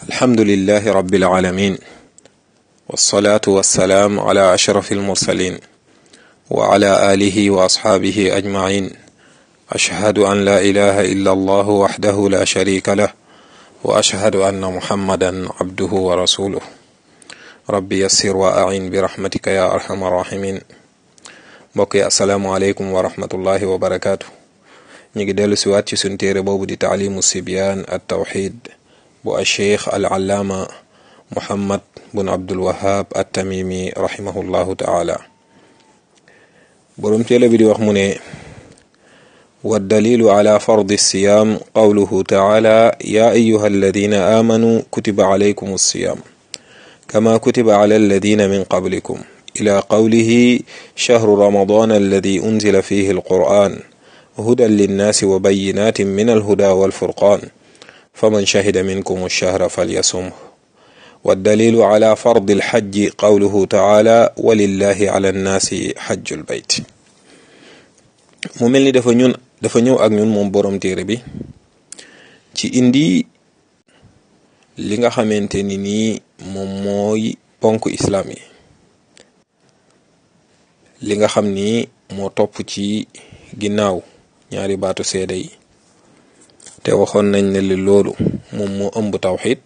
alhamdulilahi rabbil alamin wasalaatu wasalaam ala ashraf almursalin wa ala alihi wa asxaabihi ajmain ashhadu an la ilaha illa allahu waxdahu la sharika lah wa ashhadu anna muhammadan abduhu wa rasuluh rabbi yassir wa ain bi rahmatika ya arhamar rahimin mbokk yi asalaamu aleykum wa rahmatullahi wa barakaatu ñu ngi dellu siwaat ci suñ téere boobu di taalimu sibyaan at tawxid bu acheikh al allaama muhammad bun abdul wahab at tamimi rahimahullahu taala boroom téere bi di wax mu ne waddalilu ala fardi siyaam qawluhu taala ya ayuha alladina aamanu kutiba alaykum alsiyaam kama kutiba ala alladina min qablikum ila qawlihi shahru ramadan alladi unzila fihi alquran hudan linnaasi wa bayinatin min alhuda walfurqan faman shahida minkum alshahra falyasumhu waddalilu ala fardi alxajji qawluhu taala walillahi ala annaasi xajju lbayt mu mel ni dafa ñun dafa ñëw ak ñun moom boroom téere bi ci indi li nga xamante ni nii moom mooy ponk islaam yi li nga xam ni moo topp ci ginnaaw ñaari baatu seede yi te waxoon nañ ne li loolu moom moo ëmb tawxid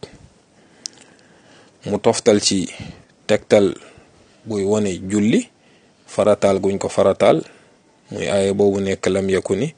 mu toftal ci tegtal buy wone julli farataal guñ ko farataal muy aaya boobu nekk lam yakku ni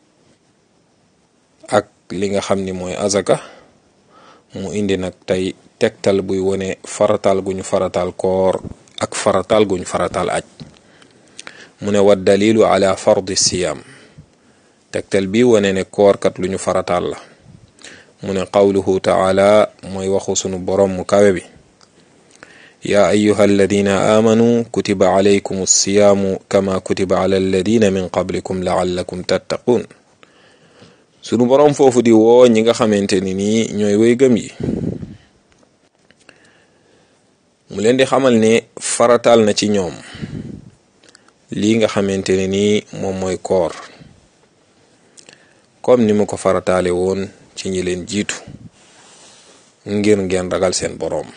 ak li nga xam ni mooy azaka mu indi nag tey tegtal buy wone farataal guñu farataal koor ak farataal guñ farataal aj mu ne wa dalilu ala fardi siyaam tegtal bi wone ne koorkat lu ñu farataal la mu ne qawluhu taala mooy waxu sunu borom mu kawe bi yaa ayuha alladina aamanu kutiba alaykum alsiyaamu kama kutiba ala alladina min qablikum laallakum tattaquun sunu borom foofu di woo ñi nga xamante ni nii ñooy way gëm yi mu leen di xamal ne farataal na ci ñoom lii nga xamante ne nii moom mooy koor comme ni mu ko farataale woon ci ñi leen jiitu ngir ngeen ragal seen boroom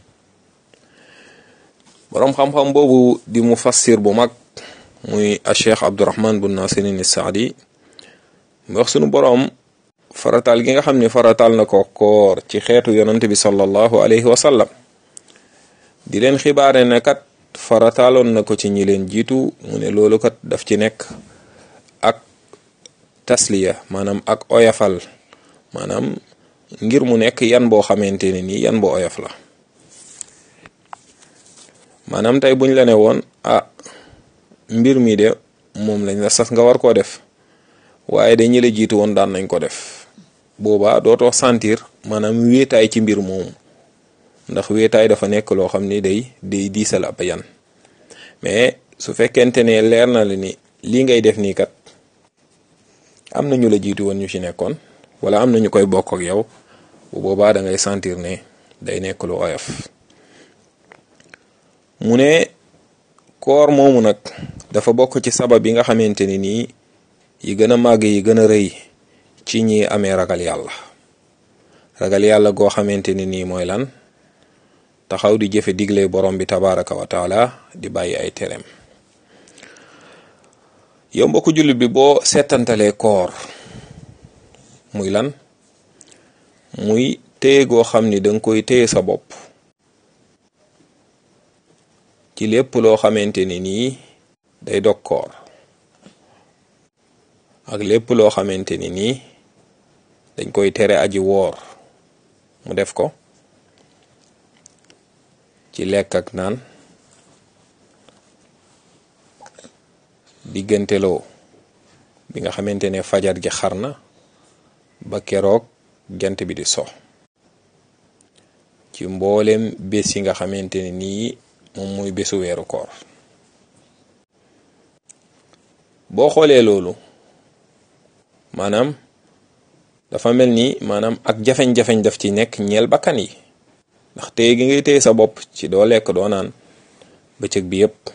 boroom xam-xam boobu di mu fassir bu mag muy a cheikh abdurahman bun nasirin saadi mu wax sunu boroom farataal gi nga xam ne farataal na ko koor ci xeetu yonante bi sallallahu alayhi wa sallam di leen xibaare ne kat farataaloon na ko ci ñi leen jiitu mu ne loolu kat daf ci nekk ak tasliya maanaam ak oyafal maanaam ngir mu nekk yan boo xamante ne nii yan boo oyaf la maanaam tey buñ la ne woon ah mbir mi de moom lañ la sas nga war koo def waaye de ñi la jiitu woon daan nañ ko def boobaa dootoo sentir maanaam wéetaay ci mbir moomu ndax wéetaay dafa nekk loo xam ni day day diisal ab yan mais su fekkente ne leer na la ni lii ngay def nii kat am na ñu la jiitu woon ñu ci nekkoon wala am na ñu koy bokk ak yow bu boobaa da ngay sentir ne day nekk lu oyof mu ne koor moomu nag dafa bokk ci sabab yi nga xamante ni nii yi gën a màgg yi gën a rëy ci ñi amee ragal yàlla ragal yàlla goo xamante ni nii mooy lan taxaw di jëfe digle borom bi tabaraka wa taala di bàyyi ay tereem yow mbokku jullit bi boo seetantalee koor muy lan muy téye goo xam ni danga koy téye sa bopp ci lépp loo xamante ni nii day dog koor ak lépp loo xamante ni nii dañ koy tere aji woor mu def ko ci lekk ak naan digganteloo bi nga xamante ne fajar gi xar na ba keroog jant bi di so ci mboolem bés yi nga xamante ne nii moom mooy bésu weeru koor boo xoolee loolu maanaam dafa mel ni maanaam ak jafeñ-jafeñ daf ci nekk ñeel bakkan yi ndax téye gi ngay téye sa bopp ci doo lekk doo naan bëccëg bi yépp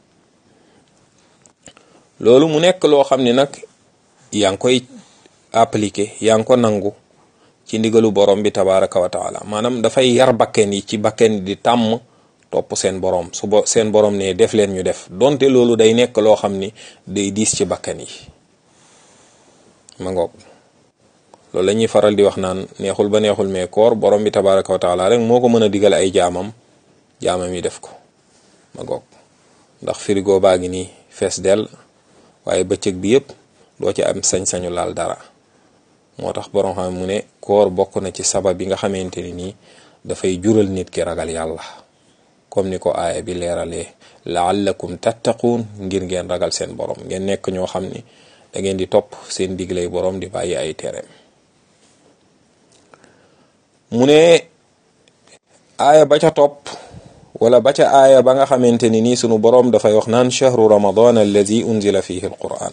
loolu mu nekk loo xam ne nag yaa ngi koy appliquer yaa ngi ko nangu ci ndigalu borom bi tabaraka wa taala maanaam dafay yar bakken yi ci bakken di tàmm topp seen borom su bo seen borom ne def leen ñu def donte loolu day nekk loo xam ni day diis ci bakken yi ma ngoog loolu la ñuy faral di wax naan neexul ba neexul mais koor borom bi tabaraka wa taala rek moo ko mën a digal ay jaamam jaamam yi def ko ma ngoog ndax frigo baa ngi nii fees dell waaye bëccëg bi yëpp doo ci am sañ-sañu laal dara moo tax borom xam mu ne koor bokk na ci sabab bi nga xamante ni nii dafay jural nit ki ragal yàlla comme ni ko aaya bi leeralee laallakum tattaquun ngir ngeen ragal seen borom ngeen nekk ñoo xam ni da ngeen di topp seen diglay borom di bàyyi ay tereem mu ne aaya ba ca topp wala ba ca aaya ba nga xamante ni nii sunu borom dafay wax naan chahru ramadan alladi unzila fihi alquran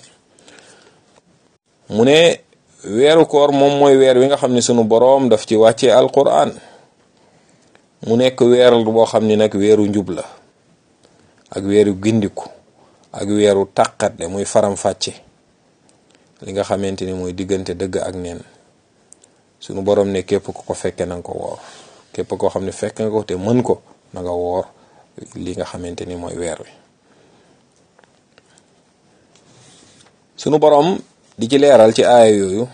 mu ne weeru koor moom mooy weer wi nga xam ne sunu boroom daf ci wàccee alquran mu nekk weer boo xam ni nag weeru njub la ak weeru gindiku ak weeru tàqatle muy faram-fàcce li nga xamante ni mooy diggante dëgg ak neen sunu boroom ne képp ku ko fekke na nga ko woor képp koo xam ne fekk nga ko te mën ko na nga woor li nga xamante ni mooy weer wi sunu boroom di ci leeral ci aaya yooyu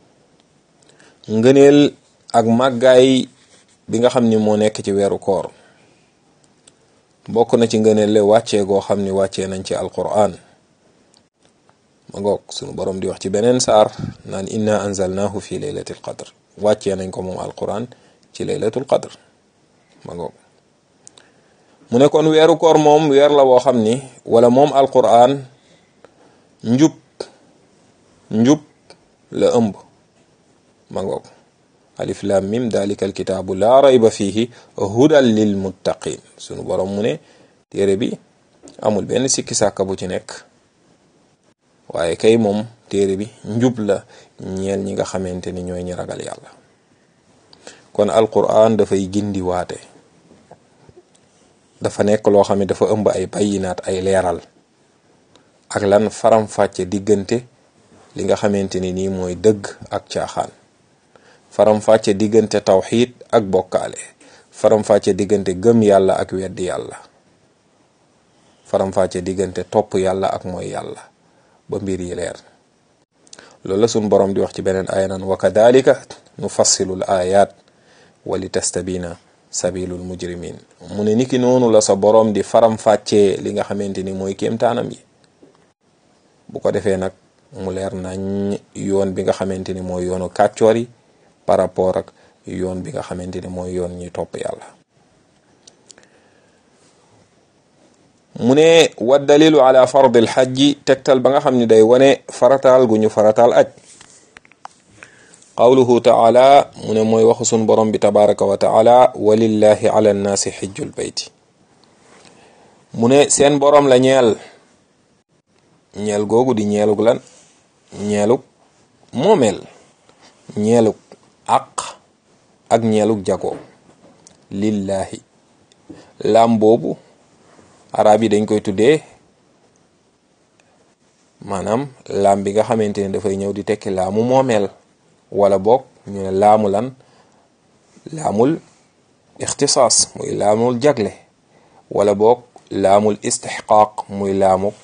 ngëneel ak màggaay bi nga xam ni moo nekk ci weeru koor bokk na ci ngëneel le wàccee goo xam ni wàccee nañ ci alquran ma ngoog sunu borom di wax ci beneen saar naan inna anzalnahu fi laylatil qadr wàccee nañ ko moom alquran ci laylatul qadr ma ngoog mu ne kon weeru koor moom weer la woo xam ni wala moom alquran njub njub la ëmb ma ngoog alif lam mim dalika alkitaabu laa rayba fihi hudan lil muttaqin sunu borom mu ne téere bi amul benn sikki sàkka bu ci nekk waaye kay moom téere bi njub la ñeel ñi nga xamante ni ñooy ñi ragal yàlla kon alquran dafay gindi waate dafa nekk loo xam ne dafa ëmb ay bayinaat ay leeral ak lan faram-fàcce diggante li nga xamante ni nii mooy dëgg ak caaxaan faram-fàcce diggante tawxiid ak bokkaale faram-fàcce diggante gëm yàlla ak weddi yàlla faram-fàcce diggante topp yàlla ak mooy yàlla ba mbir yi leer loolu la suñ borom di wax ci beneen aaya naan wa kadalika nufassilu l ayat wa li tastabina sabilul mujrimin mu ne niki noonu la sa borom di faram-fàccee li nga xamante ni mooy kéemtaanam yi bu ko defee nag mu leer nañ yoon bi nga xamante ni mooy yoonu kàccoor yi par rapport ak yoon bi nga xamante ni mooy yoon ñi topp yàlla mu ne wa dalilu ala fardil xajji tegtal ba nga xam ne day wane farataal gu ñu farataal aj qawluhu taala mu ne mooy waxu sun borom bi tabaraka wa taala walillahi ala nnaasi xijjul bayti mu ne seen borom la ñeel ñeel googu di ñeelug lan ñeelug moomeel ñeelug àq ak ñeelug jago lillahi laam boobu arab yi dañ koy tuddee maanaam laam bi nga xamante ne dafay ñëw di tekki laamu moomeel wala boog ñu ne laamu lan laamul ixtisaas muy laamul jagle wala boog laamul istixqaaq muy laamu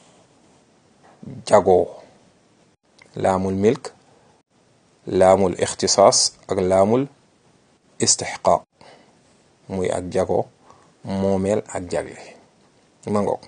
jagoo laamul milk laamul ixtisaas ak laamul istixqaaq muy ak jago moomeel ak jagle ma ngoog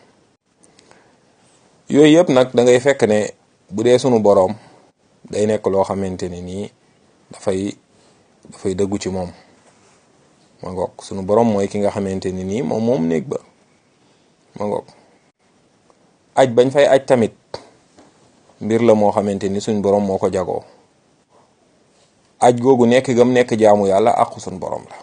yooyu yëpp nag da ngay fekk ne bu dee sunu boroom day nekk loo xamante ne nii dafay dafay dëggu ci moom ma ngoog sunu boroom mooy ki nga xamante ne nii moom moom néeg ba ma ngoog aj bañ fay aj tamit mbir la moo xamante ni suñ boroom moo ko jagoo aj googu nekk gam nekk jaamu yàlla àqu suñ boroom la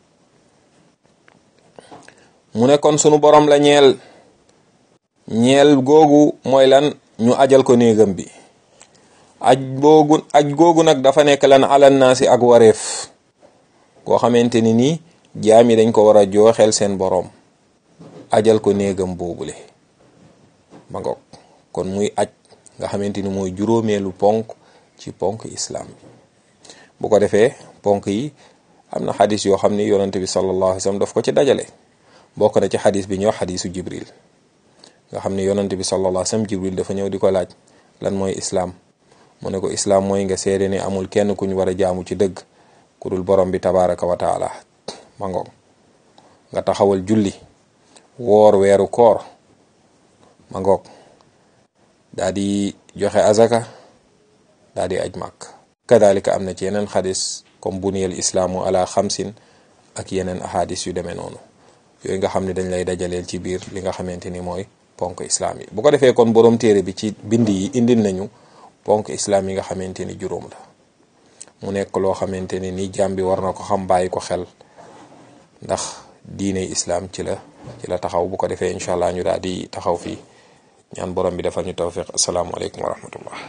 mu ne kon sunu boroom la ñeel ñeel googu mooy lan ñu ajal ko néegam bi aj boogu aj googu nag dafa nekk lan alan naa si ak wareef koo xamante ni nii jaam yi dañ ko war a jooxeel seen boroom ajal ko néegam boobule ma ngoog kon muy aj nga xamante ni mooy juróomeelu ponk ci ponk islam bi bu ko defee ponk yi am na xadis yoo xam ni yonante bi sallallahu alayhi wa sallam daf ko ci dajale bokk na ci xadis bi ñuy wax xadisu jibril nga xam ne yonante bi sallallahu alayhi wa sallam jibril dafa ñëw di ko laaj lan mooy islaam mu ne ko islaam mooy nga seede ne amul kenn ku ñu war a jaamu ci dëgg ku dul borom bi tabaraka wa taala ma ngoog nga taxawal julli woor weeru koor ma ngoog daa di joxe azaka daa di aj màkk kadalika am na ci yeneen xadis comme buniyal islaamu ala xamsin ak yeneen ahadis yu demee noonu yooyu nga xam ne dañ lay dajaleel ci biir li nga xamante ni mooy ponk islaam yi bu ko defee kon borom téere bi ci bind yi indil nañu ponk islaam yi nga xamante ni juróom la mu nekk loo xamante ni ni jaam bi war na ko xam bàyyi ko xel ndax diine islaam ci la ci la taxaw bu ko defee incha allah ñu daal di taxaw fii ñaan borom bi defal ñu tawfiq asalaamualeykum wa rahmatullah